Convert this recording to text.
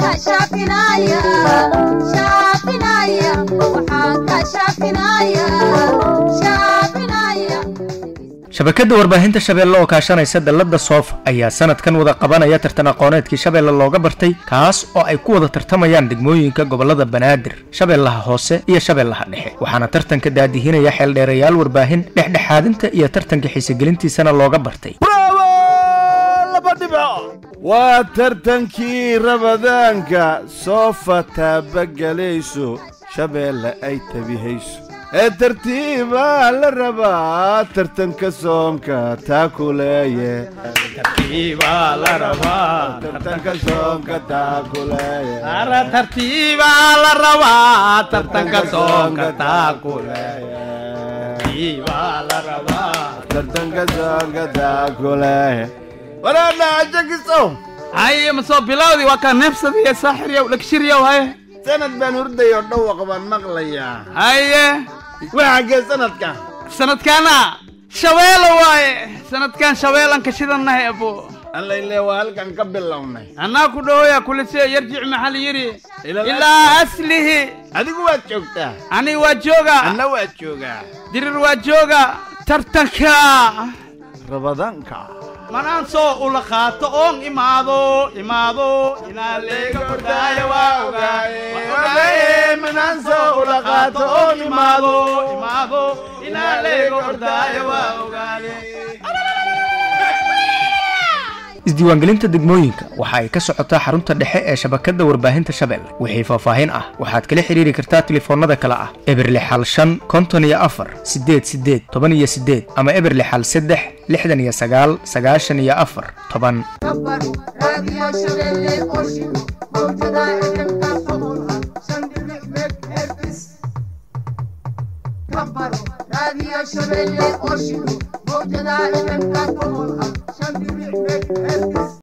ka shaafinaya shaafinaya waxaan ka shaafinaya shaafinaya shabakadda warbaahinta shabeelle oo kaashanaysa dallada soof ayaa sanadkan wada qabanaya tartan aqooneedkii shabeelle looga bartay kaas oo ay ku wada tartamayaan degmooyinka gobolada banaadir shabeellaha hoose iyo shabeellaha dhexe waxaana tartanka daadihinaya xeeldheerayaal warbaahin dhexdhexaadinta iyo tartanka xiisegelintiisana looga bartay waa tartankii rabadaanka soofa taabagelayso shabeelle ay tabihayso ee tartiibaa la rabaa tartanka soonka taakuleeye tartanka soonka taakuleeye tartiibaa la rabaa tartanka soonka tartanka soonka taakuleeye walaadha ajagiso haye ma soo bilowdi waa kaa neefsadiya saaxiryow dhegshiryow haye sanad baan hurdayoo dhawaq baan maqlayaa haye waa xaggee sanadka sanadkaana shabeelo waaye sanadkan shabeelanka shidannahay abo allayle waa halkan ka bilownay annaa ku dhahoya kulise yarjic maxal yidhi ilaa aslihi adigu waad joogtaa ani waa jooga anna waad joogaa dirir waa jooga tartanka rabadaanka manaan soo ula qaato oon imaado imaado inaan leega ordaayo waa ogaaye manaan soo ula qaato oon imaado imaado inaan leega ordaayo waa ogaaye isdiiwaangelinta degmooyinka waxa ay ka socotaa xarunta dhexe ee shabakadda warbaahinta shabeelle wixii faahfaahin ah waxaad kala xidhiiri kartaa tilifoonnada kale ah eberle xal shan konton iyo afar siddeed siddeed toban iyo siddeed ama eberle xal saddex lixdan iyo sagaal sagaashan iyo afar toban kabaru raadiyo shabeelle qorshin mawjada fmka boqolha shan dhibic meg hertz kabaru raadiyo shabeelle qorshin mawjada fmka boqolha